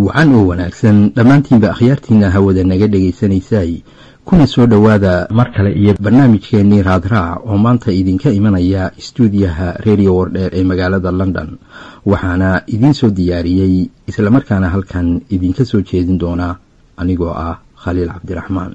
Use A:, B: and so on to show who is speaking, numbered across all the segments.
A: wacan oo wanaagsan dhammaantiinba akhyaartiina hawada naga dhagaysanaysay kuna soo dhowaada mar kale iyo barnaamijkeennii raadraac oo maanta idinka imanaya istuudiyaha redio wardheer ee magaalada london waxaana idiin soo diyaariyey islamarkaana halkan idinka soo jeedin doona anigoo ah khaliil cabdiraxmaan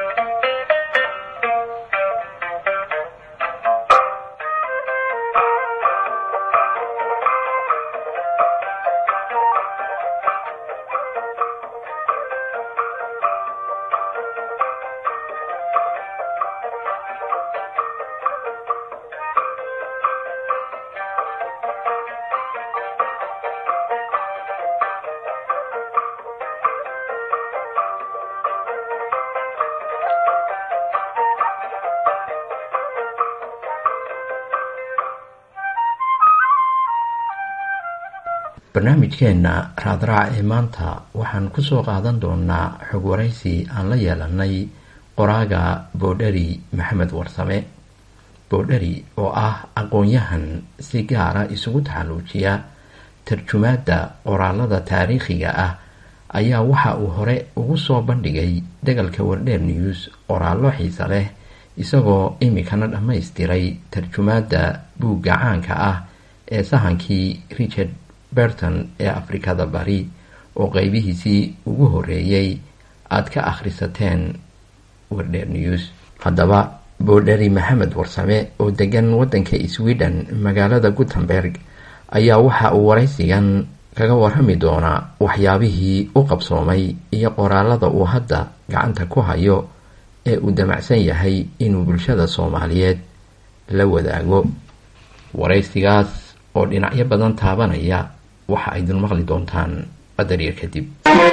A: barnaamijkeenna raadraac ee maanta waxaan ku soo qaadan doonaa xog waraysi aan la yeelanay qoraaga boodheri maxamed warsame boodheri oo ah aqoon-yahan si gaara isugu taxalluujiya tarjumaadda qoraalada taariikhiga ah ayaa waxa uu hore ugu soo bandhigay dagalka wardheer news qoraallo xiise leh isagoo imikana dhammaystiray tarjumaadda buugga caanka ah ee sahankii richard berton ee afrikada bari oo qeybihiisii ugu horeeyey aada ka akhrisateen wardheer news haddaba boodheri maxamed warsame oo degan waddanka sweden magaalada gutenberg ayaa waxa uu waraysigan kaga warrami doonaa waxyaabihii u qabsoomay iyo qoraalada uu hadda gacanta ku hayo ee uu damacsan yahay inuu bulshada soomaaliyeed la wadaago waraysigaas oo dhinacyo badan taabanaya waxa aydin maqli doontaan qadar yar kadib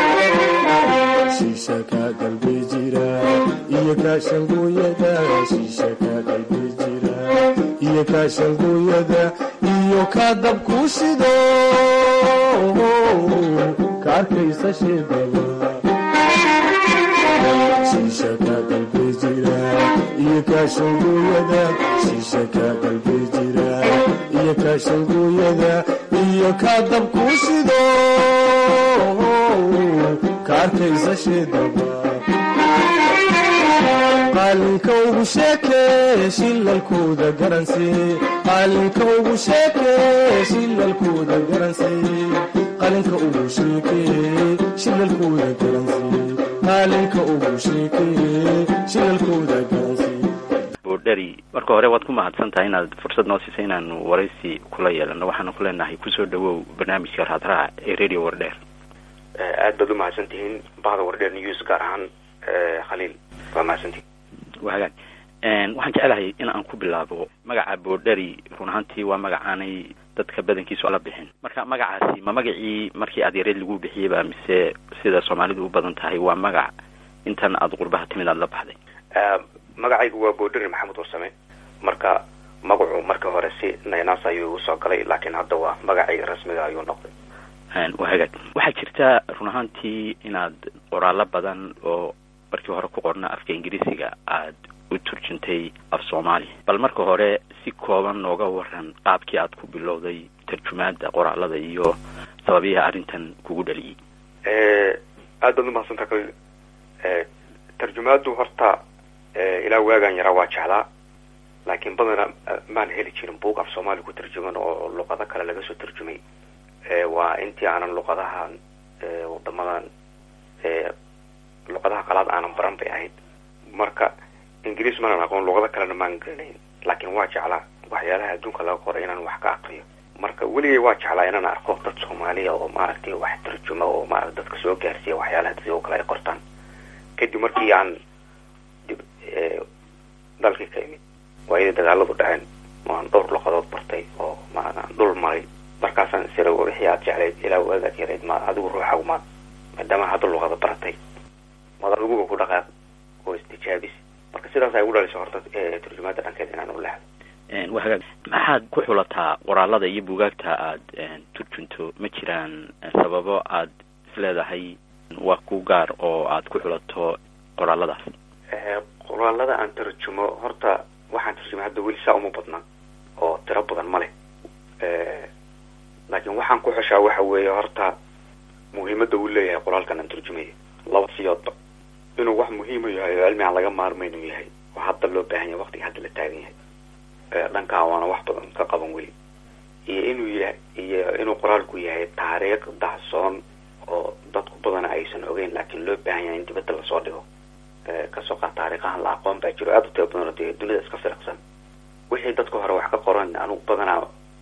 B: iyo kaashangooyada iyo kaa dabkuu shido ka arkaysa sheedaba shiisha kaa dalbay jira iyo kaashangooyada shiisha kaa dalbay jira iyo kaashangooyada iyo kaa dabkuu shido ka arkaysa sheedaba qaalinka ugu sheekee shilalkooda garansee qaalinka ugu sheekee shilalkooda garansee qalinka ugu sheekee shilalkooda garansee qaalinka ugu sheekee shilalkooda garansee
C: boodheri marka hore waad ku mahadsan tahay inaad fursad noo siisay inaanu waraysi kula yeelano waxaanu ku leenahay kusoo dhawow barnaamijka raadraac ee radio wardheer
D: aad baad u mahadsan tihiin bahda wardheer news gaar ahaan khaliil waa mahadsantihin
C: waa hagaag waxaan jecelahay in aan ku bilaabo magaca boodheri run ahaantii waa magacaanay dadka badankiisu ala bixin marka magacaasi ma magacii markii aad yareed lagu bixiyeyba mise sida soomaalidu u badan tahay waa magac intan aada qurbaha timid aada la baxday
D: magacaygu waa boodheri maxamed warsame marka magacu marka hore si naynaas ayuu usoo galay laakiin hadda waa magacii rasmiga ayuu noqday
C: waa hagaag waxaa jirta run ahaantii inaad qoraallo badan oo markii hore ku qorna afka ingiriisiga aada u turjuntay af soomaaliya bal marka hore si kooban nooga waran qaabkii aad ku bilowday tarjumaadda qoraalada iyo sababiyaha arrintan kugu dhaliyey
D: aad baad umahadsantaa kal tarjumaaddu horta ilaa waagaan yaraa waa jeclaa laakiin badana maan heli jirin buug af soomaaliya ku tarjuman oo luqado kale laga soo tarjumay waa intii aanan luqadahan wadamadan luqadaha qalaad aanan baran bay ahayd marka ingiriis maanan aqoon luqado kalena maan garanayn laakiin waa jeclaa waxyaalaha adduunka laga qoray inaan wax ka aqriyo marka weligay waa jeclaa inaan arko dad soomaaliya oo maaragtay wax tarjuma oo maarata dadka soo gaarsiiya waxyaalaha dadka oo kale ay qortaan kadib markii aan dib dalkii ka imid waayadii dagaaladu dhaceen waan dhowr luqadood bartay oo maaan dhul maray markaasaan isira wixii aad jeclayd ilaa waagaad yarayd ma adigu ruuxagu maad maadaama hadda luqada baratay maad adiguga ku dhaqaaq oo istijaabis marka sidaas ay ugu dhalisay horta turjumaadda dhankeed inaan u leexdo
C: waa hagaag maxaad ku xulataa qoraalada iyo buugaagta aada turjunto ma jiraan sababo aad isleedahay waa ku gaar oo aad ku xulato qoraaladaas
D: qoraalada aan tarjumo horta waxaan tarjumay hadda weli saa uma badna oo tiro badan ma leh laakiin waxaan ku xushaa waxa weeye horta muhiimadda uu leeyahay qoraalkan aan turjumayo laba siyoodba inuu wax muhiima yahay oo cilmi aan laga maarmaynu yahay oo hadda loo baahan yahay waqtiga hadda la taagan yahay dhankaa waana wax badan ka qaban weli iyo inuu yahay iyo inuu qoraalku yahay taariikh dacsoon oo dadku badana aysan ogeyn laakiin loo baahan yahay in dibadda lasoo dhigo kasoo qaad taariikhahan la aqoon baa jiro aada u tiro badan oo dee dunida iska firaqsan wixii dadka hore wax ka qoran anugu badanaa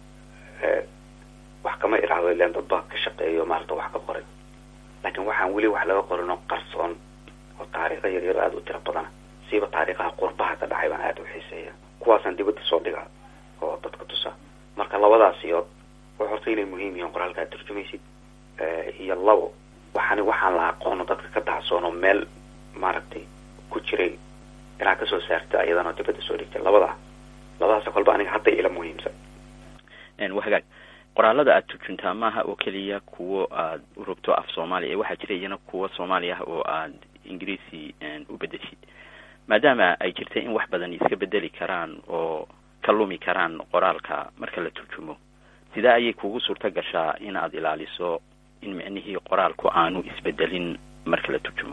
D: wax kama iraahdo ilan dad baa ka shaqeeyo maarata wax ka qoray laakiin waxaan weli wax laga qorin oo qarsoon oo taariikha yaryaro aada u tiro badana siiba taariikhaha qurbaha ka dhacay baan aada u xiiseeya kuwaasaan dibadda soo dhigaa oo dadka tusa marka labadaas iyood wax horta inay muhiim yihiin qoraalka aad turjumaysid iyo labo waxaani waxaan la aqoono dadka ka dacsoono meel maaragtay ku jiray inaad kasoo saarta ayadanoo dibadda soo dhigtay labadaa labadaas kolba aniga hadda ila muhiimsan
C: wa hagaag qoraalada aada turjuntaa maaha oo keliya kuwo aad u rogto af soomaaliya ee waxaa jira iyana kuwo soomaali ah oo aad ingiriisi u bedeshid maadaama ay jirta in wax badan iska bedeli karaan oo ka lumi karaan qoraalka marka la turjumo sidee ayay kugu suurto gashaa in aad ilaaliso in micnihii qoraalku aanu isbedelin marka la turjumo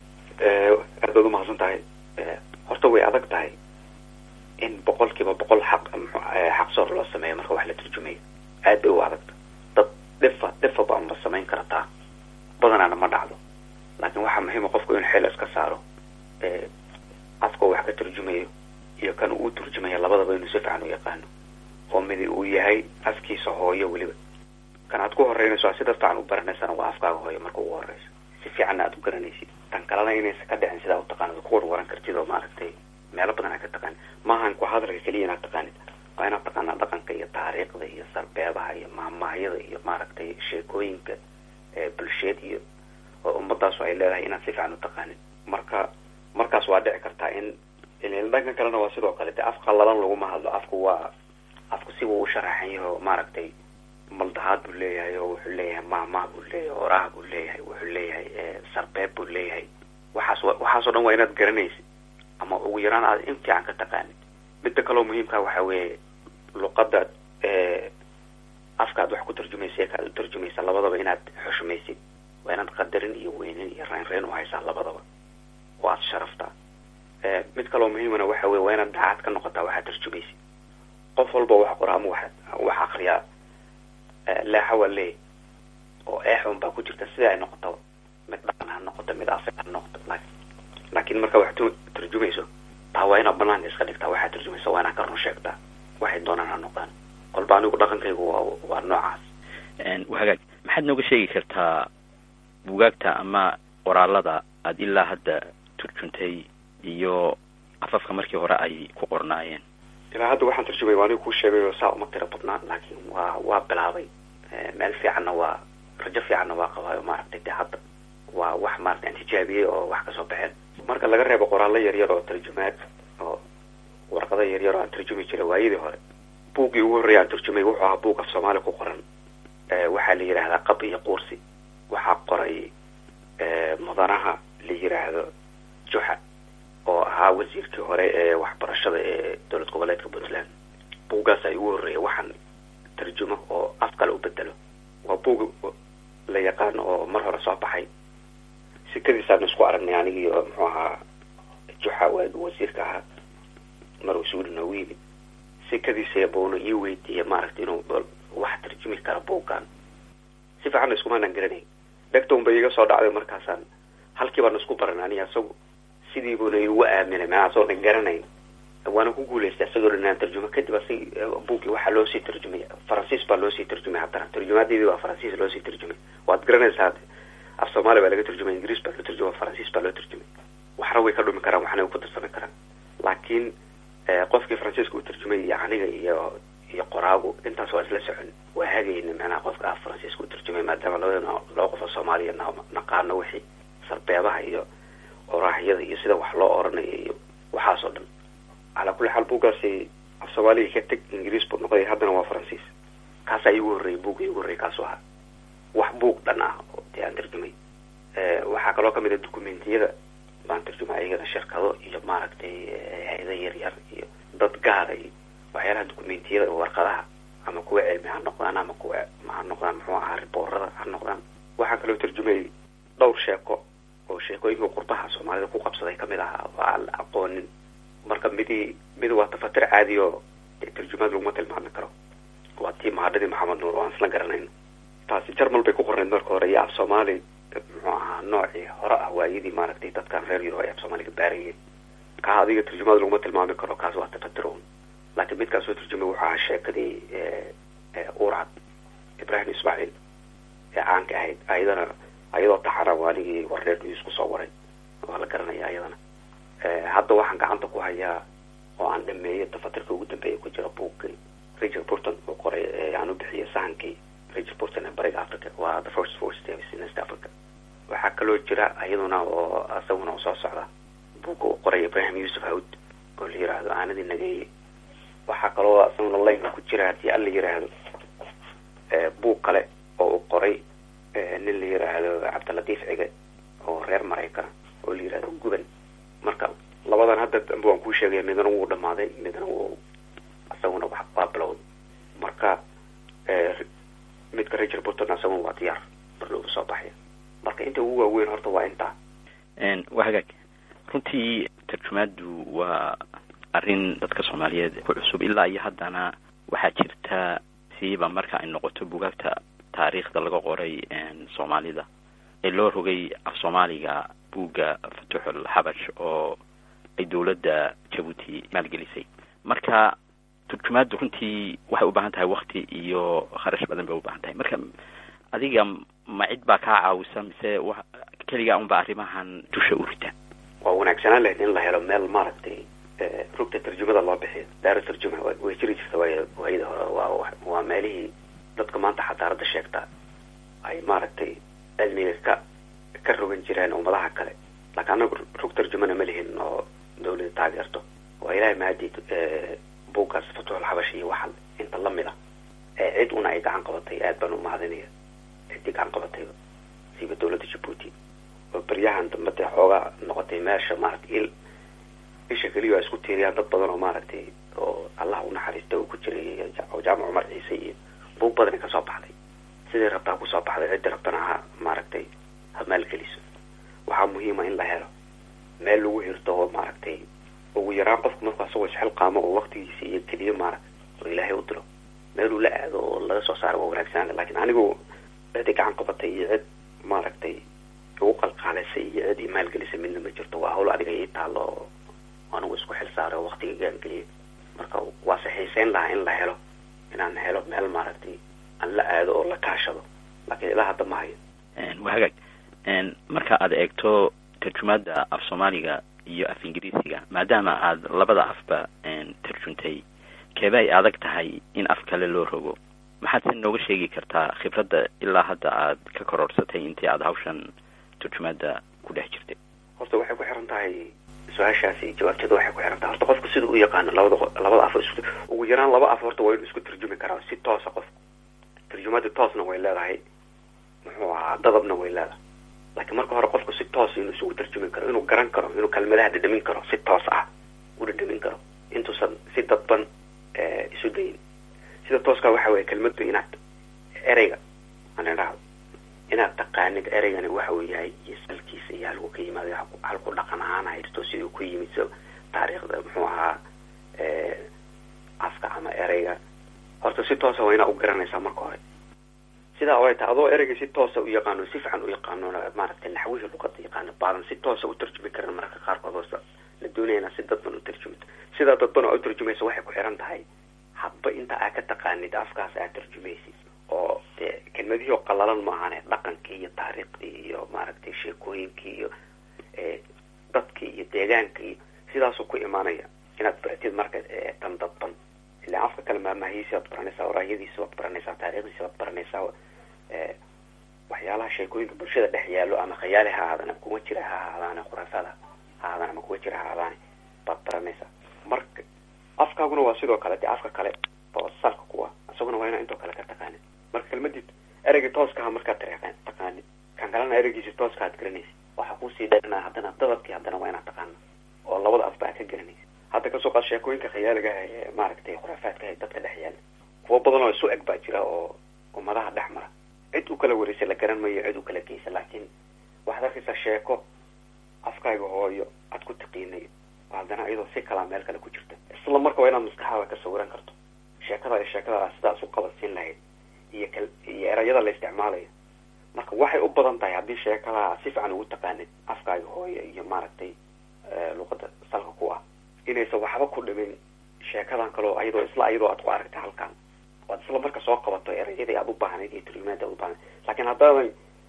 D: aad baad umahadsan tahay horta way adag tahay in boqol kiiba boqol xaq xaqsoor loo sameeyo marka wax la turjumayo aad bay u adagta dad dhifa dhifa baanba samayn karataa badanaana ma dhacdo laakiin waxaa muhiima qofku in xeel iska saaro afka wax ka turjumayo iyo kan uu turjumaya labadaba inuu si fiican u yaqaano oo midi uu yahay afkiisa hooyo weliba kan aad ku horeynayso a sida fiican u baranaysana waa afkaaga hooyo marka ugu horeyso si fiicanna aad u garanaysid tan kalena inaysa ka dhicin sidaa u taqaanid ku warwaran kartid oo maaragtay meelo badan aad ka taqaanid maahan ku hadalka keliya inaad taqaanid waa inaad taqaanaa dhaqanka iyo taariikhda iyo sarbeebaha iyo mahmaahyada iyo maaragtay sheekooyinka bulsheed iyo oo ummadaasu ay leedahay inaad si fiican u taqaanid marka markaas waa dhici kartaa in dhankan kalena waa sidoo kale de af qallalan laguma hadlo afku waa afku si wuu u sharaxan yahay oo maaragtay maldahaad buu leeyahay oo wuxuu leeyahay mahmah buu leeyahay oraah buu leeyahay wuxuu leeyahay sarbeeb buu leeyahay waxaas waxaasoo dhan waa inaad garanaysid ama ugu yaraan aad in fiican ka taqaanid midda kaloo muhiimkaa waxa weeye luqadda afkaad wax ku turjumaysa kaad u turjumaysa labadaba inaad xushmaysid waa inaad qadarin iyo weynin iyo reynreyn u haysaa labadaba oo aad sharaftaa mid kaloo muhiimana waxa weye waa inaad daacad ka noqotaa waxaad turjumaysid qof walba wax qora ama wax wax akriyaa leexa waa leey oo eexun baa ku jirta sida ay noqotaba mid dhaqan ha noqoto mid afeer ha noqoto laakiin marka wax turjumayso taa waa inaad banaanka iska dhigtaa waxaad turjumaysa waa inaad ka run sheegtaa waxay doonaan ha noqdaan kolba anigu dhaqankaygu waa waa noocaas
C: hagaag maxaad nooga sheegi kartaa bugaagta ama qoraalada aada ilaa hadda turjuntay iyo afafka markii hore ay ku qornaayeen
D: ilaa hadda waxaan turjumay waa anigu kuu sheegay oo saa uma tiro badnaan laakiin waa waa bilaabay meel fiicanna waa rajo fiicanna waa qabaayo maaragtay de hadda waa wax maarata aan tijaabiyey oo wax kasoo baxeen marka laga reebo qoraallo yaryar oo tarjumaad oo warqado yaryar oo aan turjumi jiray waayadii hore buuggii ugu horreeya aan turjumay wuxuu ahaa buug af soomaali ku qoran waxaa la yidhaahdaa qab iyo quursi waxaa qoray mudanaha la yidhaahdo juxa oo ahaa wasiirkii hore ee waxbarashada ee dowlad goboleedka puntland buuggaas ay ugu horreeya waxaan tarjumo oo af kale u bedelo waa buug la yaqaano oo mar hore soo baxay sikadiisaanu isku aragnay anigii oo muxuu ahaa juxa waagi wasiirka ahaa mar uu suuli noogu yimid sikadiisa buuna ii weydiiyey maaragta inuu wax tarjumi kara buuggan si fiicanna iskumaanan garanayn dhegtown bay iga soo dhacday markaasaan halkii baana isku baran aniga isagu sidii buuna igu aaminay maa asoona garanayn waana ku guulaystay isagoo dhan inaan tarjumo kadib asag buuggii waxaa loosii tarjumay faransiis baa loosii tarjumay haddana tarjumaadeedii baa faransiis loosii tarjumay waad garanaysaa af soomaali baa laga turjumay ingiriis baa loo turjuma faransiis baa loo turjumay waxna way ka dhumi karaan waxna way ku darsami karaan laakiin qofkii faransiiska u tarjumay iyo aniga iyo iyo qoraagu intaas waa isla socon waa hagayna macnaha qofka af faransiiska u tarjumay maadaama labadana laba qof oo soomaaliya naqaano wixii sarbeebaha iyo oraahyada iyo sida wax loo oranayo iyo waxaas oo dhan calaa kulli xaal buuggaasi af soomaaliga ka teg ingiriis buu noqday haddana waa faransiis kaasaa iigu horreeyay buugga iigu horreeyay kaasuu ahaa wax buug dhan ah oo dee aan tarjumay waxaa kaloo kamid a dukumentiyada baan tarjumay ayagana shirkado iyo maaragtay hay-ada yar yar iyo dad gaara iyo waxyaalaha dukumentiyada warqadaha ama kuwa cilmi ha noqdaan ama kuwa ha noqdaan muxuu ahaa riboorada ha noqdaan wax waxaa kaloo tarjumayay dhowr sheeko oo sheekooyinka qurbaha soomaalida ku qabsaday kamid ahaa oo aan la aqoonin marka midi mid waa tafatir caadi oo tarjumaad laguma tilmaami karo waa tii mahadhadii maxamed nuur oo aan isla garanayno taasi jarmal bay ku qornayd marka hore iyo af soomaali muxuu ahaa noocii hore ah waayadii maaragtay dadkan reer yuro ay af soomaaliga baarayeen kaa adiga tarjumaad laguma tilmaami karo kaas waa tafatir un laakiin midkaas soo tarjumay wuxuu ahaa sheekadii urcad ibrahim ismaaciil ee caanka ahayd ayadana ayadoo taxana waaligii warreer news kusoo waray waa la garanaya ayadana hadda waxaan gacanta ku hayaa oo aan dhameeyay tafatirka ugu dambeeya ku jira buugkii richard burton uu qoray aan u bixiyay sahankii richard burton ee bariga africa waa the first four steps in east africa waxaa kaloo jira iyaduna oo isaguna soo socda buugga uu qoray ibrahim yuusuf hawd oo la yiraahdo aanadii nageeye waxaa kaloo isaguna laynka ku jira haddii alla yiraahdo buug kale oo uu qoray nin la yiraahdo cabdilatiif cige oo reer maraykana oo la yirahdo guban marka labadan hadda dambe waan kuu sheegaya midna wuu dhamaaday midna wuu isaguna waa bilowd marka midka richard burton isaguna waa diyaar barloogu soo baxaya marka inta ugu waaweyn horta waa intaa
C: waa hagaag runtii tarjumaadu waa arrin dadka soomaaliyeed ku cusub ilaa iyo haddana waxaa jirta siiba marka ay noqoto bugaagta taariikhda laga qoray soomaalida ee loo rogay af soomaaliga buugga fatuxul xabash oo ay dowladda jabuuti maalgelisay marka turjumaaddu runtii waxay u baahan tahay wakti iyo kharash badan bay u baahan tahay marka adiga ma cid baa kaa caawisa mise wa keligaa unba arrimahan dusha u rita
D: waa wanaagsanaan lahayd in la helo meel maaragtay rugta tarjumada loo bixiyo daara tarjuma way jiri jirta way waayada hore waa waa meelihii dadka maanta xadaaradda sheegta ay maaragtay cilmiga ka ka rogan jireen ummadaha kale laakiin anagu rug tarjumana ma lihin oo dawlada taageerto waa ilaahay mahadid buuggaas fatuxul xabash iyo waxal inta lamid a ee cid una ay gacan qabatay aad baan u mahadinaya ciddii gacan qabatay siiba dawladda jabuuti oo beryahan dambe dee xoogaa noqotay meesha maaragtay il isha keliya waa isku tiiriyaan dad badan oo maaragtay oo allah u naxariista uu ku jiray oo jaamac cumar ciise iyo buug badani kasoo baxday sidii rabtaa kusoo baxday ciddii rabtana ha maaragtay ha maalgeliso waxaa muhiima in la helo meel lagu hirto oo maaragtay ugu yaraan qofku markuu asagoo isxil qaamo oo waktigiisa iyo keliya maaragta oo ilaahay u diro meel uu la aado oo laga soo saaro waa wanaagsanaan laakiin anigu ciddii gacan qabatay iyo cid maaragtay ugu qalqaalisay iyo cid ii maalgelisay midna ma jirto waa hawl adiga ii taalo oo anigu isku xil saaray oo waktiga gaangeliyay marka waa saxiiseyn lahaa in la helo inaan helo meel maaragtay aan la aado oo la kaashado laakiin ilaa hadda ma hayo
C: waa hagaag marka aad eegto tarjumaadda af soomaaliga iyo af ingiriisiga maadaama aad labada afba tarjuntay keeba ay adag tahay in af kale loo rogo maxaad se nooga sheegi kartaa khibradda ilaa hadda aad ka kororhsatay intii aada hawshan tarjumaadda ku dhex jirtay
D: horta waxay ku xiran tahay su-aashaasi jawaabteeda waxay ku xiran tahay horta qofku sida u yaqaano labada labada af isku ugu yaraan laba af horta waa inuu isku tarjumi karaa si toosa qofku tarjumaadda toosna way leedahay muxuu ahaa dadabna way leedahay laakiin marka hore qofku si toos inuu isugu tarjumi karo inuu garan karo inuu kelmadaha dhadhamin karo si toos ah u dhadhamin karo intuusan si dadban isu dayin sida tooska waxa weeye kelmadu inaad ereyga aan idhaahdo inaad taqaanid ereygani waxa uu yahay iyo salkiisa iyo halku ka yimaado halku dhaqan ahaan haysto siduu ku yimid so taariikhda muxuu ahaa afka ama ereyga horta si toosa waa inaa u garanaysaa marka hore sidaa way tahay adoo ereyga si toosa u yaqaano si fiican u yaqaano maaragtay naxwihii luqada yaqaano baadan si toosa u tarjumi karin mararka qaarkood hoosa la doonaya inaa si dadban u tarjumito sidaa dadban oo u tarjumaysa waxay ku xiran tahay hadba inta aad ka taqaanid afkaas aad tarjumaysid oo dee kelmadihii oo qalalan maahane dhaqankii iyo taariikhdii iyo maaragtay sheekooyinkii iyo dadkii iyo deegaankii iyo sidaasuu ku imaanaya inaad baratid marka tan dadban ilaa afka kale maamahiisi waad baranaysaa waraayadiisi waad baranaysaa taariikhdiisi waad baranaysaa waxyaalaha sheekooyinka bulshada dhex yaallo ama khayaali ha ahaadaan ama kuwa jira ha ahaadaane khuraafaad ha ahaadaan ama kuwa jira ha ahaadaane baad baranaysaa marka afkaaguna waa sidoo kale dee afka kale oo salka kuwa isaguna waa inaa intoo kale ka taqaanid marka kelmadii ereyga tooskaha markaad taqaanid kan kalena ereygiisi tooska aad garanaysid waxaa kuusii dheerna haddana dadabkii haddana waa inaad taqaana oo labada afba aad ka garanaysid hadda kasoo qaad sheekooyinka khayaaliga ah ee maaragtay khuraafaadka ah dadka dhex yaala kuwo badan oo isu eg baa jira oo ummadaha dhex mara cid u kala wareysay la garan mayo cid u kala geysa laakiin waxaad arkaysaa sheeko afkaaga hooyo aad ku taqiinay haddana iyadoo si kalaa meel kale ku jirta isla marka waa inaad maskaxdaada ka sawiran karto sheekada iyo sheekada sidaas u qabadsiin lahayd iyo kal iyo erayada la isticmaalayo marka waxay u badan tahay haddii sheekadaa si fiican ugu taqaanid afkaaga hooyo iyo maaragtay luqada salka ku ah inaysan waxba ku dhimin sheekadan kaleo ayadoo isla ayadoo aad ku aragtay halkan waad isla marka soo qabato erayadii aad u baahnayd iyo turjumaada aad u baahnayd laakiin haddaadan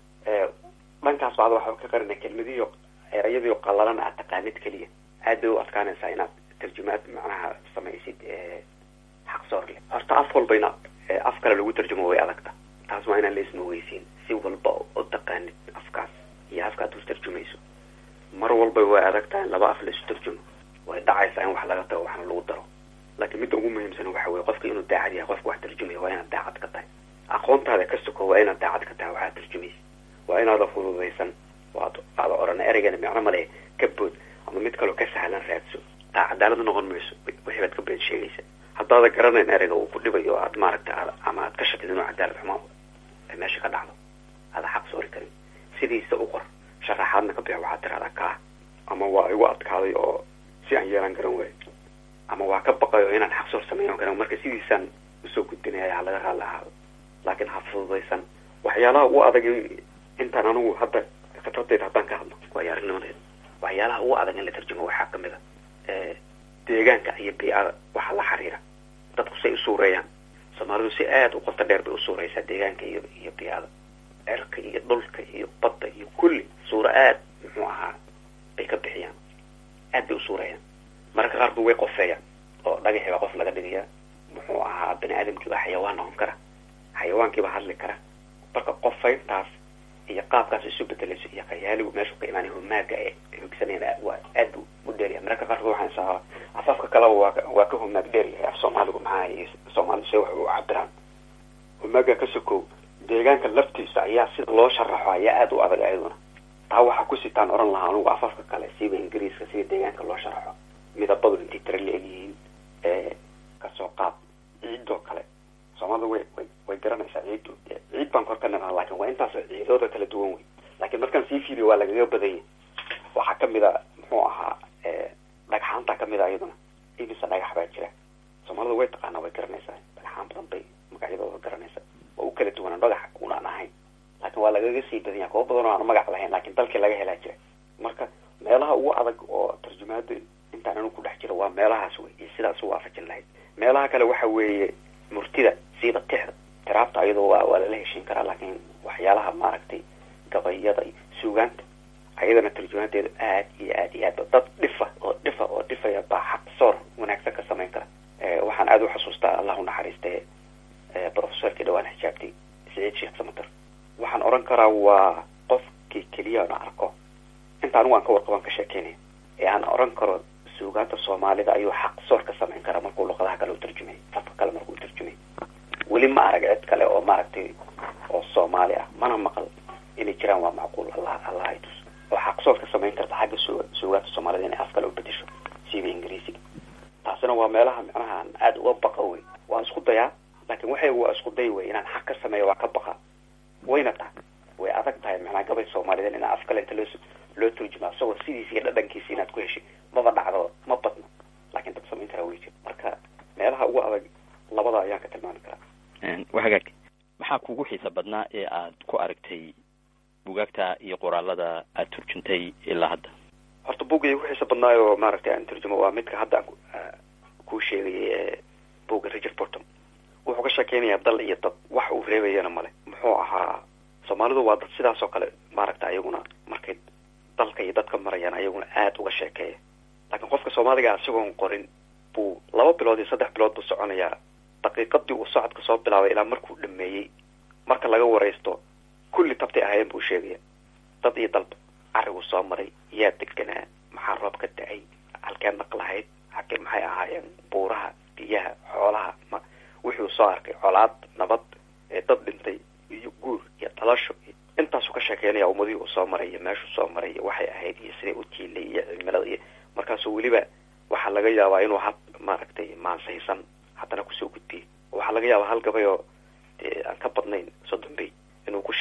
D: dhankaas baad waxba ka qarina kelmadiyo erayadiio qallalan aad taqaanid keliya aad bay u adkaanaysaa inaad tarjumaad macnaha samaysid xaqsoor leh horta af walba ina af kale lagu tarjumo way adagta taas waa inaan la ismaweysiin si walba u taqaanid afkaas iyo afka ad u tarjumayso mar walba way adagtaha in laba af la isu tarjumo way dhacaysaa in wax laga tago waxna lagu daro laakiin midda ugu muhiimsan waxa weye qofka inuu daacad yahay qofka wax tarjumaya waa inaad daacad ka tahay aqoontaada ka soko waa inaad daacad ka tahay waxaad tarjumaysa waa inaada fududaysan waad aada orana ereygana micno male ka bood ama mid kaloo ka sahlan raadso taa cadaalad noqon mayso wixii baad ka been sheegaysa haddaada garanayn ereyga uu ku dhibayo aad maaragta ama aad ka shakid inuu cadaalad xumo meesha ka dhacdo aada xaq soori karin sidiisa u qor sharaxaadna ka bix waxaad tiraahdaa kaa ama waa igu adkaaday oo si aan yeelan garan waayo ama waa ka baqayo inaan xaq soor sameeyan karan marka sidiisaan usoo gudbinaya ha laga raali ahaado laakiin ha fududaysan waxyaalaha ugu adag intaan anigu hadda khibradayda haddaan ka hadlo waayo aragnimadeeda waxyaalaha ugu adag in la tarjumo waxaa kamid a deegaanka iyo bii-ada waxa la xiriira dadku say u suureeyaan soomaalidu si aada u qoto dheer bay u suureysaa deegaanka iyo iyo bii-ada cirka iyo dhulka iyo badda iyo kulli suuro aad muxuu ahaa bay ka bixiyaan aad bay u suureeyaan mararka qaar ba way qofeeyaan oo dhagaxi baa qof laga dhigayaa muxuu ahaa bani aadamkii baa xayawaan noqon kara xayawaankii baa hadli kara marka qofayntaas iyo qaabkaas isu bedelayso iyo khayaaligu meeshu ka imaanay humaaga ee hogsanayaan waa aad bu u dheeryahay mararka qaarkood waxaan isaa afafka kaleba waa waa ka humaag dheeryahay af soomaaligu maxaa iyo soomaalidu se wax u cabiraan humaaga ka sokow deegaanka laftiisa ayaa sida loo sharaxo ayaa aada u adag ayaduna taa waxaa ku sitaan oran lahaa anugu afafka kale siiba ingiriiska sida deegaanka loo sharaxo midabadu intay tira la-eg yihiin kasoo qaad ciidoo kale soomaalida way way way garanaysaa ciiddu ciid baan kor ka naqaa laakin waa intaas ciidooda kala duwan wey laakiin markaan sii fiiriyo waa lagaga badanya waxaa kamid a muxuu ahaa dhagxaanta kamid a iyaduna imisa dhagax baa jira soomaalida way taqaanaa way garanaysaa dhagxaan badan bay magacyadooda garanaysaa waa u kala duwanaa dhagax unaan ahayn laakiin waa lagaga sii badanya kuwa badan oo aan magac lahayn laakiin dalkii laga helaa jira marka meelaha ugu adag oo tarjumaada intaan anu ku dhex jiro waa meelahaas wey iyo sidaas u waafajin lahayd meelaha kale waxa weeye murtida siiba tixda tiraabta ayadoo waa waa lala heshiin karaa laakiin waxyaalaha maaragtay gabayada iyo suugaanta ayadana tarjumaadeedu aad iyo aad iyo aadba dad dhifa oo dhifa oo dhifaya baa xaq soor wanaagsan ka samayn kara waxaan aada u xasuustaa allah u naxariiste professorkii dhawaan xijaabtay saciid sheekh samater waxaan oran karaa waa qofkii keliya na arko inta anigu aan ka warqaban ka sheekeynaya ee aan oran karo suugaanta soomaalida ayuu xaq soor ka samayn karaa markuu luqadaha kale u tarjumay afka kale markuu tarjumay weli ma arag cid kale oo maaragtay oo soomaali ah mana maqal inay jiraan waa macquul allah allah ay tus oo xaq soor ka samayn karta xagga su suugaanta soomaalida inay af kale u bedesho siiba ingiriisiga taasina waa meelaha micnaha aan aada uga baqa wey waan isku dayaa laakiin waxay waa isku day wey inaan xaq ka sameeyo waa ka baqa wayna tahay way adag tahay macnaa gabay soomaaliyed inaa af kale inta loo loo turjuma isagoo sidiisa iyo dhadhankiisa inaad ku heshay maba dhacdo ma badno laakiin dad samayn karaa wey jir marka meelaha ugu adag labada ayaan ka tilmaami karaa
C: wa hagaag maxaa kugu xiisa badnaa ee aad ku aragtay bugaagta iyo qoraalada aad turjuntay ilaa hadda
D: horta buga igu xiisa badnaayo maaragtay aan turjumo waa midka hadda aan kuu sheegayay ee buga richard portom wuxuu ka sheekeynayaa dal iyo dad wax uu reebayana male muxuu ahaa soomaalidu waa dad sidaas oo kale maaragta ayaguna markay dalka iyo dadka marayaan ayaguna aada uga sheekeeya laakiin qofka soomaaliga isagoon qorin buu laba bilood iyo saddex bilood buu soconayaa daqiiqadii uu socodka soo bilaabay ilaa markuu dhameeyey marka laga waraysto kulli tabtay ahaayeen buu sheegaya dad iyo dalba cariguu soo maray yaa deganaa maxaa roob ka da-ay halkee naqlahayd hake maxay ahaayeen buuraha biyaha xoolaha ma wuxuu soo arkay colaad nabad ee dad dhintay iyo guur iyo dhalasho intaasuu ka sheekeynaya ummadihii uu soo maray iyo meeshuu soo maray iyo waxay ahayd iyo siday u tiilay iyo cimilada iyo markaasuu weliba waxaa laga yaabaa inuu had maaragtay maansaysan haddana kusoo gudbiyey waxaa laga yaabaa hal gabay oo dee aan ka badnayn soddon bay inuu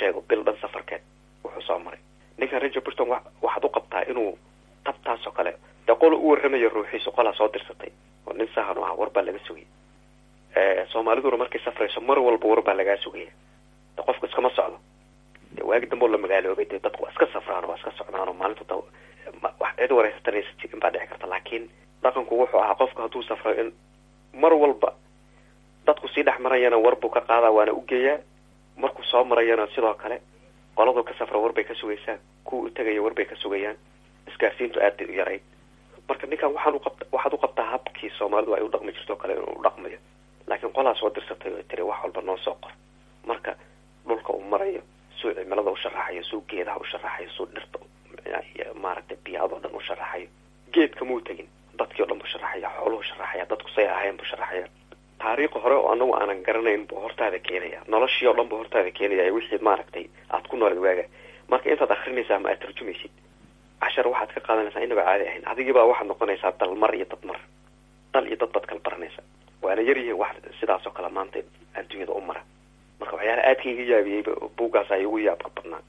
D: sheego bil dhan safarkeed wuxuu soo maray ninkan ranger burton wa waxaad u qabtaa inuu tabtaas oo kale dee qola u warramayo ruuxiisu qolaa soo dirsatay oo nin sahan u ah war baa laga sugaya soomaaliduna markay safrayso mar walba war baa lagaa sugaya de qofku iskama socdo de waagi dambe oo la magaaloobay dee dadku waa iska safraan waa iska socdaan oo maalinta da wax cid wareysatanaysa jirin baa dhici karta laakiin dhaqanku wuxuu ahaa qofka hadduu safro in mar walba dadku sii dhex marayana war buu ka qaadaa waana u geeyaa markuu soo marayana sidoo kale qoladu ka safra war bay ka sugaysaa kuwa u tegaya war bay ka sugayaan isgaarsiintu aad bay u yarayd marka ninkan waxaan uqabt waxaad u qabtaa habkii soomaalidu ay u dhaqmi jirto o kale inuu u dhaqmayo laakiin qolaa soo dirsatay oo tiri wax walba noo soo qor marka dhulka uu marayo suu cimilada u sharaxayo suu geedaha u sharaxayo suu dhirta maaragtay biyaadoo dhan u sharaxayo geedka muu tegin dadkii o dhan buu sharaxaya xooluhu sharaxaya dadku say ahayn buu sharaxaya taariikh hore oo anagu aanan garanayn buu hortaada keenaya noloshii oo dhan buu hortaada keenaya wixii maaragtay aad ku noolad waaga marka intaad akrinaysaa ma aad tarjumaysid cashar waxaad ka qaadanaysaa inaba caadi ahayn adigiibaa waxaad noqonaysaa dalmar iyo dadmar dal iyo dad baad kala baranaysa waana yaryihiin wax sidaas oo kale maanta adduunyada u mara marka waxyaala aadka iga yaabiyeyba buuggaas ay ugu yaabka badnaa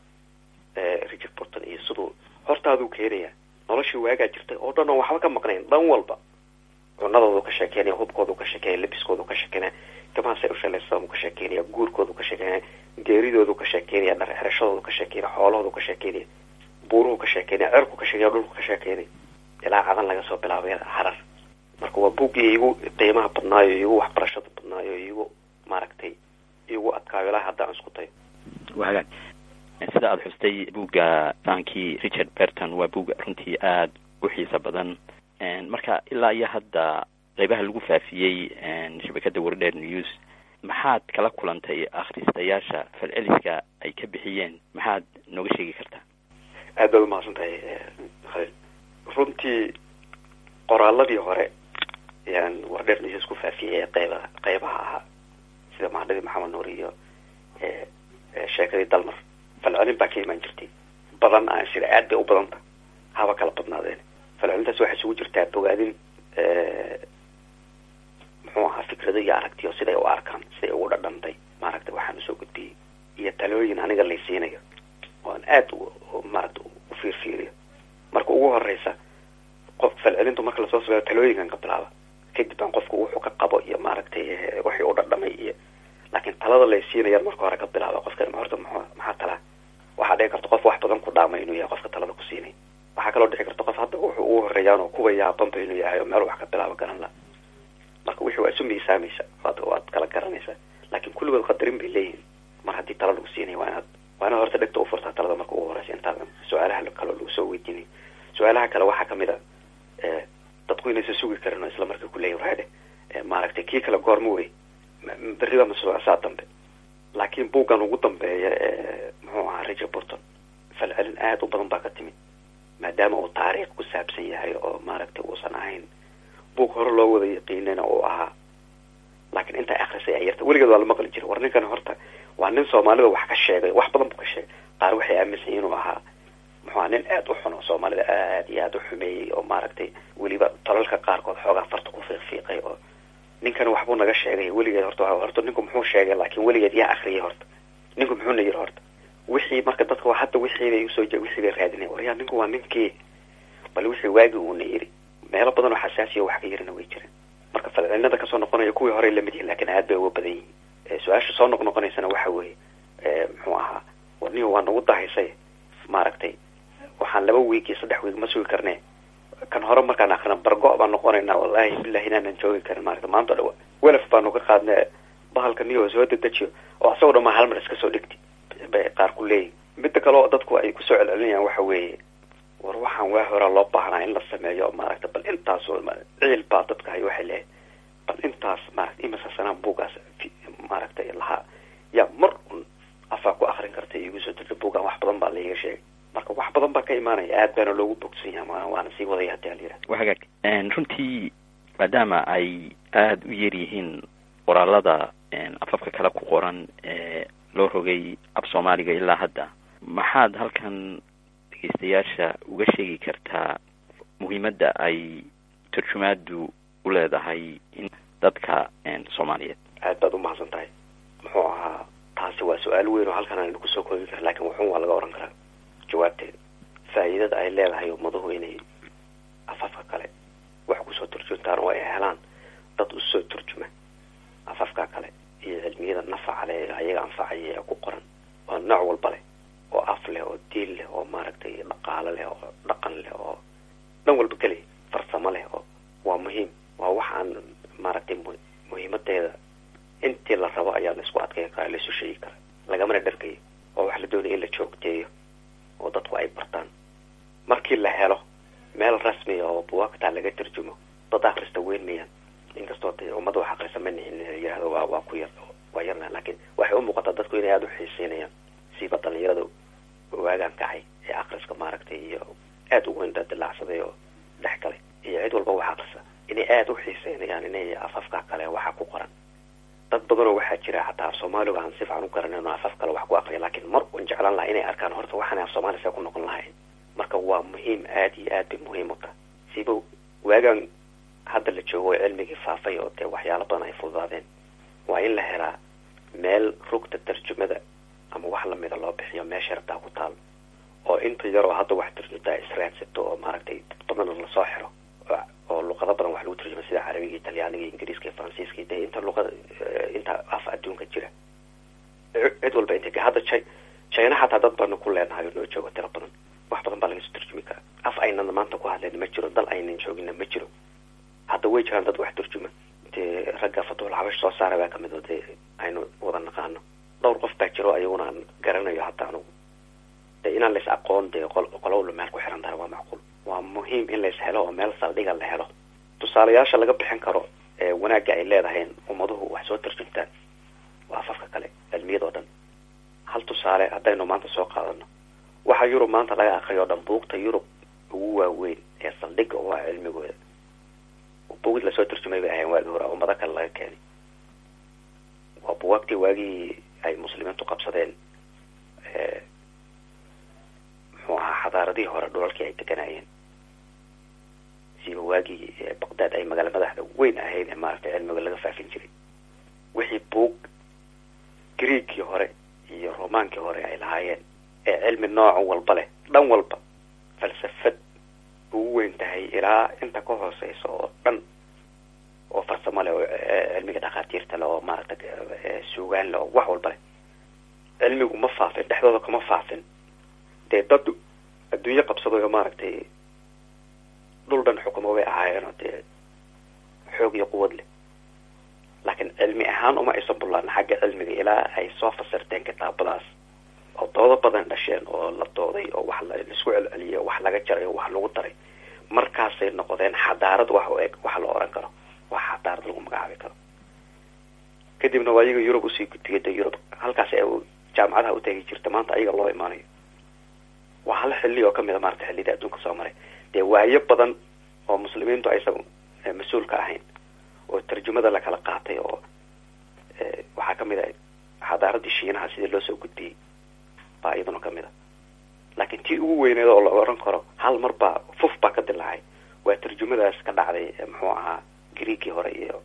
D: richard burton iyo siduu hortaaduu keenaya noloshii waagaa jirtay oo dhan oo waxba ka maqnayn dhan walba cunadoodu ka sheekeynaya hubkoodu ka sheekeynaya labiskoodu ka sheekeynaya gamahaasay u shalaysadaan ka sheekeynaya guurkoodu ka sheekeynaya geeridoodu ka sheekeynaya dhar xerashadoodu ka sheekeynaya xoolahoodu ka sheekeynaya buuruhu ka sheekeynaya cerku ka sheekeynaya dhulku ka sheekeynaya ilaa cadan laga soo bilaabay harar marka waa buuggii igu qiimaha badnaayo igu waxbarashada badnaayo igu maaragtay igu adkaayo ilaa haddaan isku tayo
C: waa hagaag sida aada xustay buugga fankii richard berton waa buug runtii aada u xiisa badan marka ilaa iyo hadda qeybaha lagu faafiyey shabakada wardheer news maxaad kala kulantay akhristayaasha falceliska ay ka bixiyeen maxaad nooga sheegi kartaa
D: aad baad umahadsan tahay khalil runtii qoraaladii hore yaan wardheer news ku faafiyey ee qeyba qeybaha ahaa sida mahadhadii maxamed nuur iyo sheekadii dalmar falcelin baa ka imaan jirtay badan aan sida aad bay u badanta haba kala badnaadeen falcelintaas waxay isugu jirtaa bogaadin muxuu ahaa fikrado iyo aragtiyo siday u arkaan siday ugu dhadhantay maaragtay waxaan usoo gudbiyey iyo talooyin aniga laysiinayo oan aad maaragta u fiirfiiriyo marka ugu horeysa qof falcelintu marka lasoo sabeeyo talooyinkan ka bilaaba kadib baan qofku wuxuu ka qabo iyo maaragtay waxii u dhadhamay iyo laakiin talada laysiinayaan marka hore ka bilaaba qofkan horta mxu maxaa talaa waxaa dhici karta qof wax badan ku dhaamay inuu yahay qofka talada ku siinay waxaa kaloo dhici karta qof hadda wuxuu ugu horeeyaan oo kuwa yaabanba inuu yahay oo meel wax ka bilaabo garan la marka wixii waa isu miisaamaysa waad waad kala garanaysaa laakiin kulligood qadarin bay leeyihin mar haddii tala lagu siinaya waa inaad waa inaad horta dhegta ufurtaa talada marka ugu horeysa intaadan su-aalaha kaloo lagu soo weydiinay su-aalaha kale waxaa kamid a dadku inaysa sugi karin oo isla marka kuleeya waade maaragtay kii kale goorma wey berriba masuucsaa dambe laakiin buuggan ugu dambeeya ee muxuu ahaa richard burton falcelin aada u badan baa ka timid maadaama uu taariikh ku saabsan yahay oo maaragtay uusan ahayn buug hore loo wada yaqiinana uu ahaa laakiin intaa akrisay ay yarta weligeed waa la maqli jiray war ninkan horta waa nin soomaalida wax ka sheegay wax badan buu ka sheegay qaar waxay aaminsan inuu ahaa muxuu aha nin aada u xun oo soomaalida aad iyo aada u xumeeyey oo maaragtay weliba tolalka qaarkood xoogaa farta ku fiiqfiiqay oo ninkan waxbuu naga sheegay weligeed horta horta ninku muxuu sheegay laakiin weligeed yaa akriyay horta ninku muxuuna yiri horta wixii marka dadka hadda wixii bay usoo wixii bay raadinay waryaa ninku waa ninkii bal wixii waagi uuna yiri meelo badan oo xasaasiya wax ka yirina way jireen marka falcelinada kasoo noqonaya kuwii horey lamid yihin lakin aad bay uga badan yihiin su-aasha soo noqnoqonaysana waxa weeye muxuu ahaa warnihi waa nagu dahaysay maaragtay waxaan laba wiig iyo saddex wiig ma sugi karne kan hore markaan akrina bargo baan noqonaynaa wallahi bilahi inaanan joogi karin maarata maanta dha welaf baanu ka qaadna bahalka niyo soo dedejiyo oo asagoo dhan maa hal mar iska soo dhigti bay qaar ku leeyihin midda kale oo dadku ay kusoo celcelinayaan waxa weeye war waxaan waa horaa loo baahnaa in la sameeyo maaragta bal intaas ciil baa dadka hay waxay leeyahay bal intaas maarata imisa sanaan buugaas maaragtay lahaa yaa mar un afaa ku akrin karta igu soo dirta buugaan wax badan baa laiga sheegay marka wax badan baa ka imaanaya aad baana loogu bogsan yaha waana sii wadaya hadii ala yihahda
C: wa hagaag runtii maadaama ay aada u yar yihiin qoraalada afafka kale ku qoran ee loo rogay af soomaaliga ilaa hadda maxaad halkan dhegeystayaasha uga sheegi kartaa muhiimadda ay turjumaadu u leedahay in dadka soomaaliyeed
D: aad baad umahadsan tahay muxuu ahaa taas taasi waa su-aal weyn oo halkan aynu kusoo koobi kara lakin wuxun waa laga oran karaa jawaabteeda faa'iidada ay leedahay ummadahu inay afafka kale wax kusoo turjuntaan oo ay helaan dad usoo turjuma afafka kale iyo cilmiyada nafaca leh ee ayaga anfacaya ee ku qoran oo nooc walba leh oo af leh oo diin leh oo maaragtay dhaqaalo leh oo dhaqan leh oo dhan walba keliya farsamo leh oo waa muhiim waa wax aan maaragtay mu muhiimadeeda intii la rabo ayaa la isku adkeyn karaa la isu sheegi karaa lagamana dhargayo oo wax la doonaya in la joogteeyo oo dadku ay bartaan markii la helo meel rasmiya oo buwaagtaa laga tarjumo dad akrista weyn mayaan inkastoo de ummadda wax akrisa ma nihin yihahdo waa waa ku yar waa yarna laakiin waxay u muuqataa dadku inay aada u xiiseynayaan siiba dhalinyarada waagaan kacay ee akriska maaragtay iyo aada u weyn dilacsaday oo dhex galay iyo cid walba wax akrisa inay aada u xiiseynayaan inay afafka kale waxa ku qoran dad badanoo waxaa jira xataa af soomaaliga aan si fiican u garanin oo afaf kale wax ku aqriya laakiin mar un jeclaan laha inay arkaan horta waxaana af soomaaliya see ku noqon lahayn marka waa muhiim aada iyo aad bay muhiim u tahay siiba waagaan hadda la joogo cilmigii faafay oo dee waxyaalo badan ay fududaadeen waa in la helaa meel rugta tarjumada ama wax lamida loo bixiyo meesha rabtaa ku taal oo inta yar oo hadda wax tarjuntaa israadsato oo maaragtay badana lasoo xiro oo luqado badan wax lagu tarjuma sida carabiga italyaaniga ingiriiska iyo faransiiska de inta luqada inta af adduunka jira cid walba inta hadda j china xataa dad badan ku leenahay oo noo joogo tiro badan wax badan baa laga soo tarjumi karaa af aynan maanta ku hadlayna ma jiro dal aynan joogina ma jiro hadda way jiraan dad wax tarjuma dee ragga fatuhul xabash soo saara baa kamid oo dee aynu wada naqaano dhowr qof baa jiro ayaguna aan garanayo hataa anugu de inaan lais aqoon dee qolowla meel ku xiran tahay waa macquul waa muhiim in lais helo oo meel saldhiga la helo tusaalayaasha laga bixin karo ee wanaagga ay leedahayn ummaduhu wax soo tarjuntaan waa afafka kale cilmiyad oo dhan hal tusaale haddaynu maanta soo qaadano waxa yurub maanta laga akriyo o dhan buugta yurub ugu waaweyn ee saldhiga oo ah cilmigooda buugid lasoo tarjumay bay ahayn waagii hore ummado kale laga keenay waa buwaagtii waagii ay muslimiintu qabsadeen muxuu ahaa xadaaradihii hore dhulalkii ay deganayeen siba waagii baqdaad ay magaala madaxda weyn ahayd ee maaragtay cilmiga laga faafin jiray wixii buug greegkii hore iyo romaankii hore ay lahaayeen ee cilmi nooc walba leh dhan walba falsafad ugu weyn tahay ilaa inta ka hooseysa oo dhan oo farsamo leh oo cilmiga dhakhaatiirta leh oo maaragta suugaan leh oo wax walba leh cilmigu ma faafin dhexdooda kama faafin dee dad adduunyo qabsadayo maaragtay dhul dhan xukumo bay ahaayeenoo dee xoog iyo quwad leh laakiin cilmi ahaan uma aysan bullaan xagga cilmiga ilaa ay soo fasirteen kitaabadaas oo doodo badan dhasheen oo la dooday oo wax laisku celceliyay oo wax laga jaray oo wax lagu daray markaasay noqdeen xadaarad wax u eg waxa la oran karo wax xadaarad lagu magacaabi karo kadibna waa iyaga yurub usii gudbiyay de yurub halkaas ee jaamacadaha utegi jirta maanta ayaga loo imaanayo waa hal xilli oo kamid a maarata xillida adduunka soo maray dee waayo badan oo muslimiintu aysan mas-uulka ahayn oo tarjumada lakala qaatay oo waxaa kamid a xadaaradii shiinaha sidii loo soo gudbiyey baa iyaduna kamid a laakiin tii ugu weyneed oo la oran karo hal mar baa fuf baa ka dilaacay waa tarjumadaas ka dhacday muxuu ahaa greegii hore iyo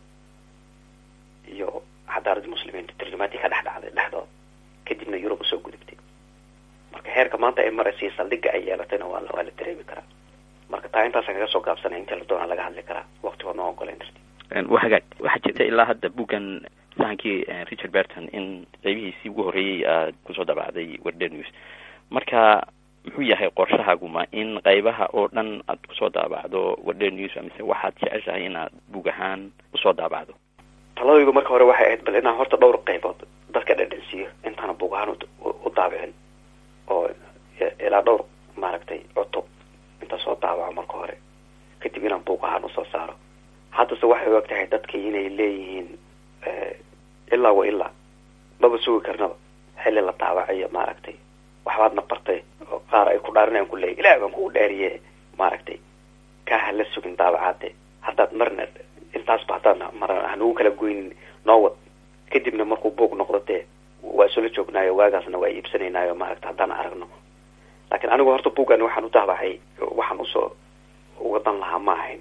D: iyo xadaaradii muslimiinta tarjumaadii ka dhex dhacday dhexdooda kadibna yurub usoo gudubtay marka heerka maanta ay maraysa saldhiga ay yeelatayna waa waa la dareemi karaa marka taa intaasa kaga soo gaabsanay intii la doona laga hadli karaa waqtigood noo ogoleyn darti
C: wa hagaag waxaa jirta ilaa hadda buggan sahankii richard berton in qeybihiisii ugu horreeyey aad kusoo dabacday warder news marka muxuu yahay qorshahaaguma in qaybaha oo dhan aad kusoo daabacdo warder news mise waxaad jeceshahay inaad bug ahaan usoo daabacdo
D: taladaydu marka hore waxay ahayd bal inaan horta dhowr qaybood dadka dhadhansiiyo intaana bug ahaan u daabicin oo ilaa dhowr maaragtay cutub inta soo daabaco marka hore kadib inaan buug ahaan usoo saaro haddase waxay og tahay dadkii inay leeyihiin ilaa wa ilaa maba sugi karnaba xilli la daabacayo maaragtay waxbaadna bartay oo qaar ay ku dhaarinayaan ku leeyahy ilaah baan kugu dhaariye maaragtay kaa hala sugin daabacaade haddaad marna intaasba haddaad mar hanugu kala goynin noo wad kadibna markuu buug noqdo dee waa isula joognaayo waagaasna waa iibsanaynaayo maaragta haddaan aragno laakiin anigu horta buuggan waxaan u daabacay waxaan usoo wadan lahaa ma ahayn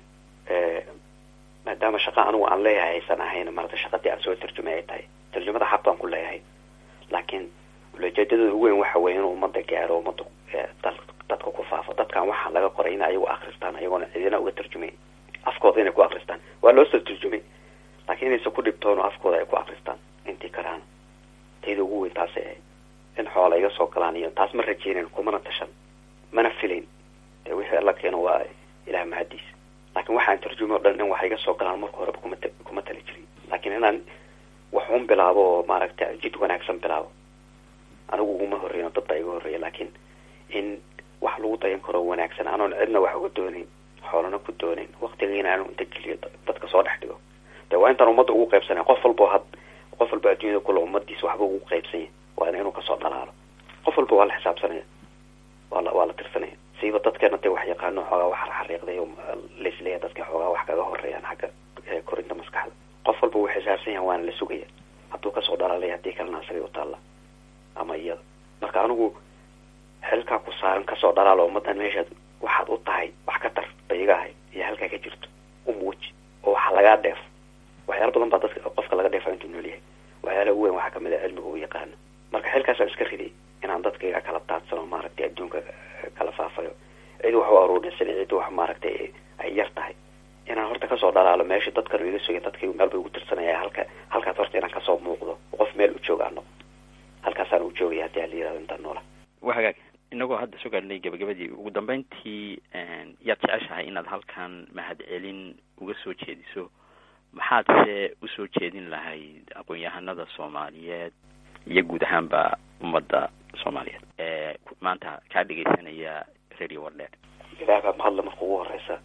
D: maadaama shaqa anigu aan leeyahay aysan ahayn marata shaqadii aan soo tarjumay ay tahay tarjumada xaq baan ku leeyahay laakiin ulajeedadooda ugu weyn waxa weeye inuu ummadda gaaro ummadda dadka ku faafo dadkan waxaa laga qoray in ayagu akristaan ayagoona cidina uga tarjumay afkooda inay ku akristaan waa loo soo tarjumay laakiin inaysan ku dhibtoon afkooda ay ku akristaan intii karaan tayda ugu weyn taasay ahayd in xoola iga soo galaan iyo taas ma rajeynen kumana tashan mana filayn dee wixii alla keeno waa ilaah mahadiis laakiin waxaan tarjumay o dhan in wax iga soo galaan marka horeba kuma kuma tali jirin laakiin inaan wax un bilaabo oo maaragta jid wanaagsan bilaabo anigu uguma horreyn dad baa iga horreeya laakiin in wax lagu dayan karo wanaagsan anoon cidna wax uga doonayn xoolana ku doonayn waktigiina aanu inta geliyo dadka soo dhex dhigo de waa intaan ummadda ugu qaybsanay qof walba had qof walba adduunyada kule ummadiisa waxba ugu qaybsanya waana inuu kasoo dhalaalo qof walba waa la xisaabsanaya waa la waa la tirsanaya siiba dadkeena dee wax yaqaano xoogaa wax xariiqday oo laisleeya dadka xoogaa wax kaga horeeyaan xagga korinta maskaxda qof walba wuu xisaabsan yahay waana la sugaya hadduu kasoo dhalaalay haddii kalena asagay u taalla ama iyada marka anigu xilkaa ku saaran kasoo dhalaalo ummaddan meeshaad waxaad u tahay wax ka tar bay iga ahay iyo halkaa ka jirto umuuji oo waxa lagaa dheefo waxyaala badan baa dadka qofka laga dheefa intuu nool yahay waxyaala ugu weyn waxaa kamid a cilmiga u yaqaano marka xilkaasaan iska riday inaan dadkayga kala daadsano maaragtay adduunka kala faafayo cid wax u aruurinsan cid wax maaragtay ay yar tahay inaan horta kasoo dhalaalo meesha dadkan iga sugay dadkaygu meel bay ugu tirsanaya halka halkaas horta inaan kasoo muuqdo qof meel u jooga ano halkaasaan u joogaya haddii ala yirahdo intaan noola
C: waa hagaag inagoo hadda soo gaadhnay gabagabadii ugu dambeyntii yaad jeceshahay inaad halkan mahadcelin uga soo jeediso maxaadse usoo jeedin lahayd aqoon-yahanada soomaaliyeed iyo guud ahaanba ummadda soomaaliyeed ee maanta kaa dhegeysanaya radio wardheer
D: ilaah baa mahadle marka ugu horeysa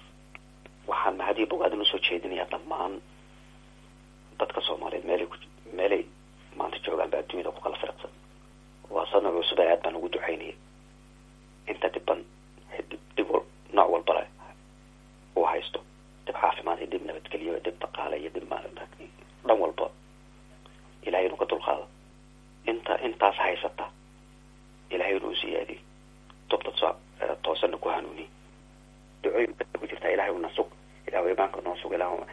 D: waxaan mahadiya bogaadin usoo jeedinayaa dhammaan dadka soomaaliyeed meelay ku meelay maanta joogaan ba adduunyada ku kala firaqsan waa sanad cusub aad baan ugu ducaynayay inta dhiban dhib nooc walbale uu haysto dib caafimaad iyo dib nabadgelyo dib dhaqaale iyo dib dhan walba ilahay inuu ka dulqaado inta intaas haysata ilahay inuu siyaadiyo tubta soo toosana ku hanuuniy ducooyin ku jirtaa ilahay una sug ilahu imaanka noo sug ilahu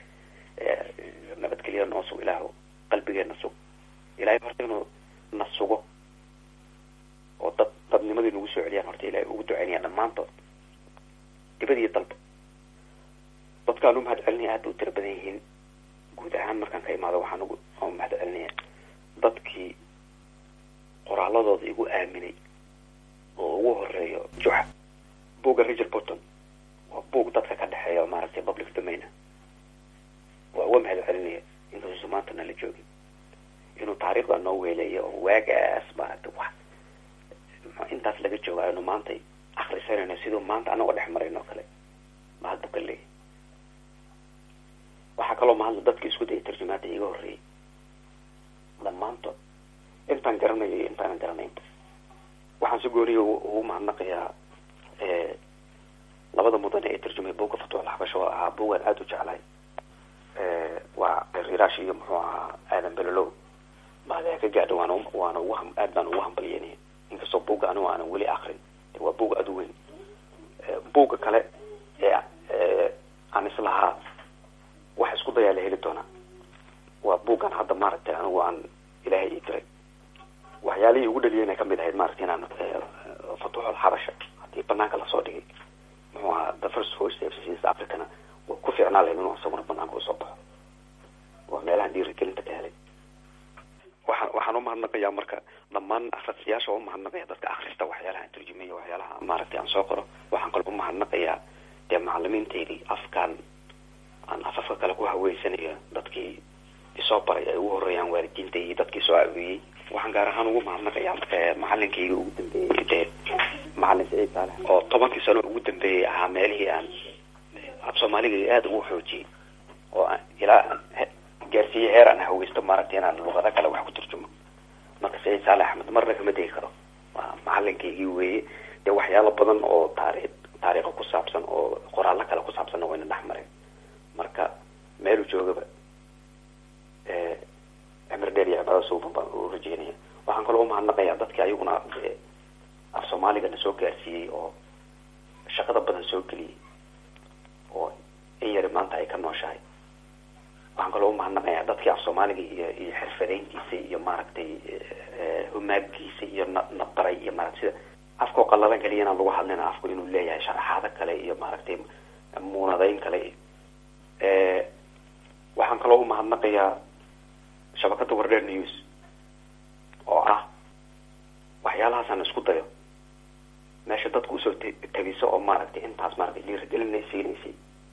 D: nabadgelyo noo sug ilahu qalbigeena sug ilahay horta inuu na sugo oo dad dadnimadii nagu soo celiyaan horta ilahay ugu ducaynaya dhammaantood dibad iyo dalba dadkaan u mahad celinaya aad bay u tira badan yihiin guud ahaan markaan ka imaado waxaan ugu u mahad celinaya dadkii qoraaladooda igu aaminay oo ugu horeeyo juxa buugga richard burton waa buug dadka ka dhexeeya oo maaragtay public domain waa uga mahad celinaya inkastoosa maanta nala joogin inuu taariikhda noo weeleeyo oo waagaas maaragtay wax intaas laga jooga aynu maanta akrisanayno siduu maanta anagoo dhex marayno kale mahad buu ka leeyahy waxaa kaloo mahadla dadka isku dayay tarjumaada iga horreeyay dhammaantood intaan garanayo iyo intaanan garanaynba waxaan si gooniya ugu mahadnaqayaa labada mudane ee tarjumay buugga fatuuxul xabasho oo ahaa buugaan aada u jeclahay waa rirash iyo muxuu ahaa aadan belolow mahadaya ka gaadha waana waana ugu ham aad baan ugu hambalyenaya inkastoo buugga anigu aanan weli akrin waa buug aada u weyn buugga kale ee aan islahaa wax isku dayaa la heli doonaa waa buuggan hadda maaragtay anigu aan ilaahay ii diray waxyaalihii ugu dhaliyayna kamid ahayd maaragtay inaan fatuuxul xabasha haddii banaanka lasoo dhigay muxuu ahaa the first voice of east africana waa ku fiicnaa lahayd inuu isaguna banaanka usoo baxo waa meelahan dhiirigelinta ka helay waxaan waxaan umahadnaqayaa marka dhammaan akhristayaasha waa umahadnaqaya dadka akhrista waxyaalaha aan turjumayo waxyaalaha maaragtay aan soo qoro waxaan kaloo umahadnaqayaa dee macalimiintaydii afkaan aan afafka kale ku haweysanayo dadkii isoo baray ay ugu horeeyaan waalidiinta iyo dadkii soo aawiyey waxaan gaar ahaan ugu mahadnaqayaa macalinkayga ugu dambeeyey dee macalin saciid saalex oo tobankii sano ugu dambeeyey ahaa meelihii aan af soomaaliga aada ugu xoojiyey oo aan ilaa aan gaarsiiyey heer aan haweysto maaragtay inaan luqado kale wax ku turjumo marka saciid saalex axmed marna kama degi karo waa macalinkaygii weeye dee waxyaalo badan oo taariikh taariikha ku saabsan oo qoraallo kale ku saabsanna wayna dhex mareen marka meelu joogaba cimri dheer iyo cibaado suuban baan u rajeynaya waxaan kaloo umahadnaqayaa dadkii ayaguna af soomaaliga na soo gaarsiiyey oo shaqada badan soo geliyey oo in yari maanta ay ka nooshahay waxaan kaloo umahadnaqayaa dadkii af soomaaliga iyo iyo xirfadeyntiisa iyo maaragtay humaagiisa iyo na nabdaray iyo maarata sida afkao qallalan kaliya inaan lagu hadlina afku inuu leeyahay sharaxaado kale iyo maaragtay muunadeyn kale waxaan kaloo umahadnaqayaa shabakada wardheer news oo ah waxyaalahaasaan isku dayo meesha dadku usoo tegiso oo maaragtay intaas maaragtay dhiirigelinay siinaysay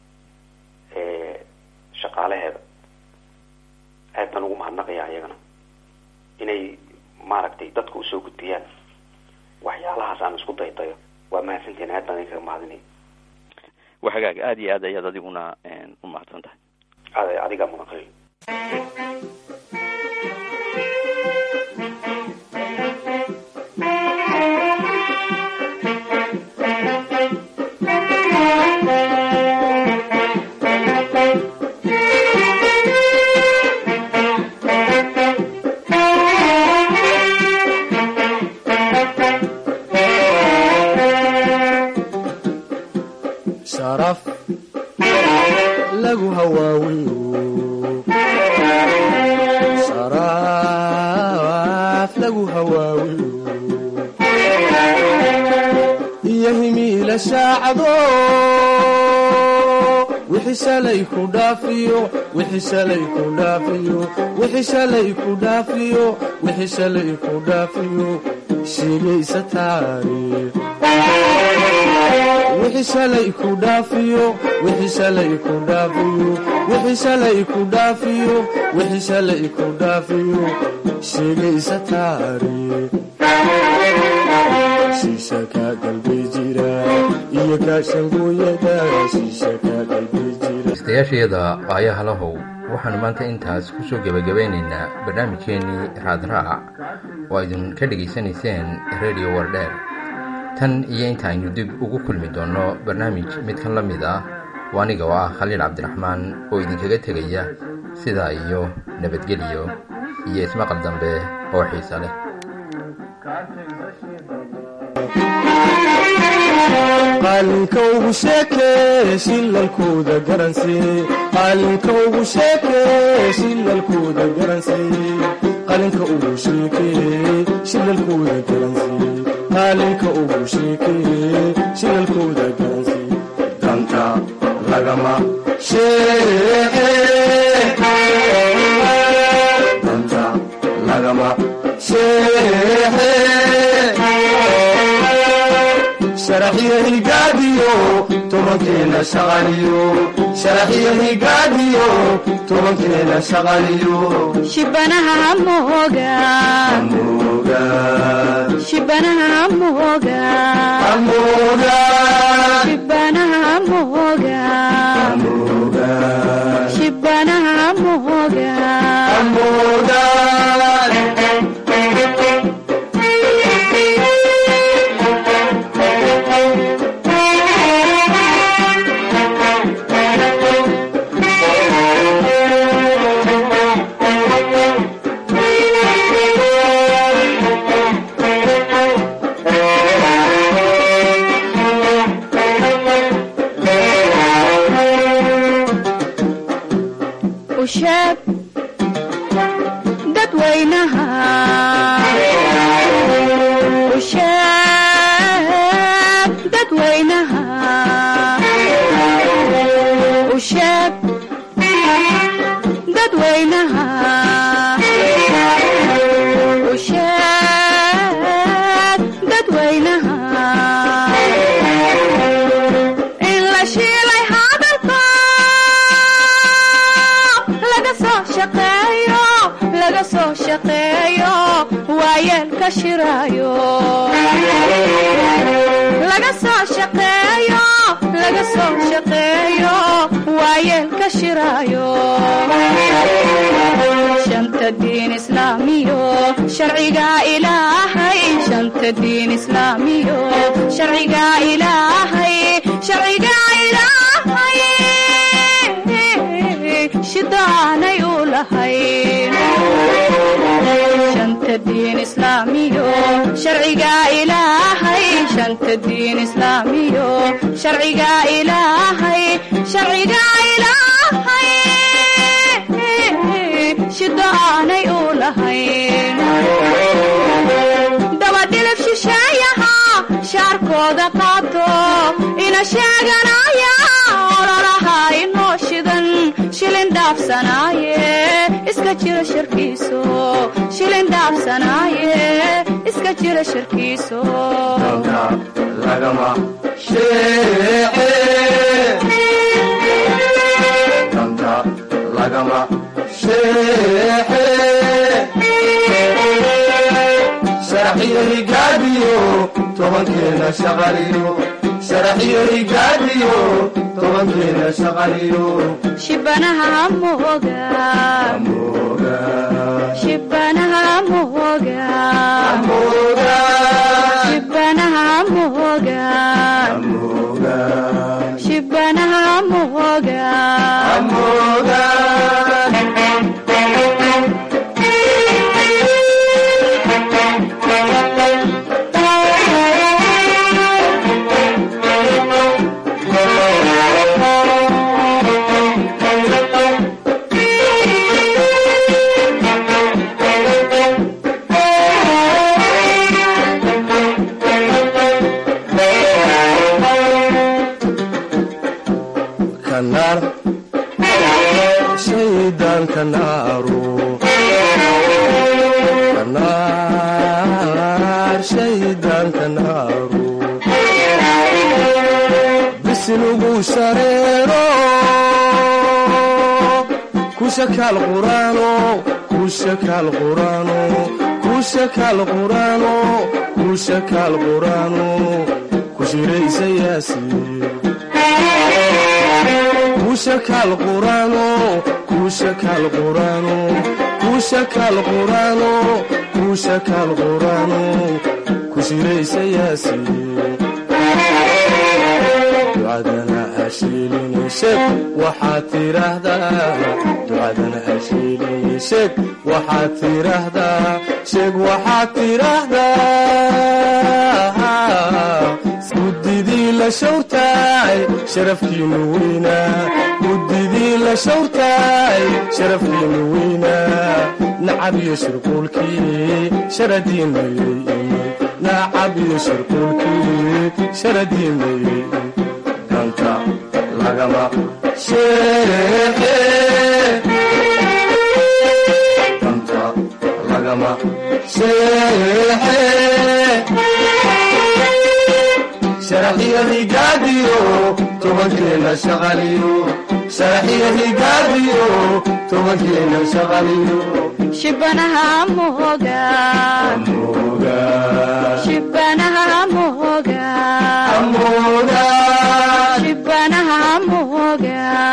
D: shaqaalaheeda aad baan ugu mahadnaqayaa iyagana inay maaragtay dadka usoo gudbiyaan waxyaalahaas aan isku daydayo waa mahadsantiin aad baan idinkaga mahadinaya
C: waa hagaag aada iyo aad ayaad adiguna u mahadsan tahay
D: ad adigaa mudan
B: sharaf lagu hawaawiyo sharaf lagu hawaawiyo iyo himiila shaacado wixii shalay ku dhaafiyo wixii shalay ku dhaafiyo wixii shalay ku dhaafiyo wixii shalay ku dhaafiyo sheegaysa taariikh wixii shalay ku dhaafiyo wixii shalay ku dhaafiyo wixii shalay ku dhaafiyo wixii shalay ku dhaafiyo sheegaysa taariikh shiisha kaa galbay jira iyo kaashangooyada shiisha kaa galbay jira
A: daystayaashayada qaayaha lahow waxaannu maanta intaas ku soo gebagabeynaynaa barnaamijkeennii raadraac oo aydin ka dhegaysanayseen redio wardheer tan iyo inta aynu dib ugu kulmi doonno barnaamij midkan la mid ah oo aniga oo ah khaliil cabdiraxmaan oo idinkaga tegaya sidaa iyo nabadgelyo iyo ismaqal dambe oo xiise leh
B: qaalinka ugu sheekee shilalkooda garansee qaalinka ugu sheekee shilalkooda garansee qalinka ugu sheekee shilalkooda garansee qaalinka ugu sheekee shilalkooda garansee danta lagama sheeqee danta lagama sheeqee sharaxyo higaadiyo tobankeena shaqaliyo sharaxyo higaadiyo tobankeena shaqaliyo
E: shibanaha mooga
B: amoga
E: shibanaha mooga
B: amoga
E: shibanaha mooga
B: amoga
E: shibanaha mooga
B: amoga
E: usheeb dadweynaha usheeb dadweynaha usheeb dadweynaha usheeb dadweynaha in la shiilay hadalka laga soo shaqeeyo laga soo shaqeeyo waayeelka shiraayo laga soo shaqeeyo laga soo shaqeeyo waayeelka shiraayo shanta diin islaamiyo sharciga ilaahay shanta diin islaamiyo sharciga ilaahay sharciga ilaahay shidaanay u lahayn shanta diin islaamiyo sharciga ilaahay shanta diin islaamiyo sharciga ilaahay sharciga ilaahay shaqadooda qaato ina sheeganaya ololaha inoo shidan shilin dhaafsanaaye iska jira shirkiiso shilin dhaafsanaaye iska jira shirkiiso
B: danka lagama sheece danka lagama sheece sharaxiyo higaadiyo tobankeena shaqaliyo sharaxiyo higaadiyo tobankeena shaqaliyo
E: shibanaha mooga
B: mooga
E: shibanaha mooga
B: mooga
E: shibanaha mooga
B: mooga
E: shibanaha mooga
B: mooga kanar shaydan kanaaru kanar shaydan kanaaru bisinugu shareero kushakaal quraano kushakaal quraano kushakaal quraano kushakaal quraano kushiraysa yaasiin kushakaal quraano kushakaal quraano kushakaal quraano kushakaal quraano kushiraysa yaasiin ducadana hashiilini sheeg waxaad tiraahdaa ducadana hashiilini sheeg waxaad tiraahdaa sheeg waxaad tiraahdaa guddidii la shawrtaay sharafkiinu weynaa guddidii la shawrtaay sharafkiinu weynaa nacab iyo shirquulkii sharadiinayay imid nacab iyo shirquulkii sharadiinayay danta lagama sheexe danta lagama sheexe sharaxiyo higaadiyo tobankeena shaqaliyo sharaxiyo higaadiyo tobankeena shaqaliyo
E: shibanaha mooga
B: mooga
E: shibanaha mooga
B: mooga
E: shibanaha mooga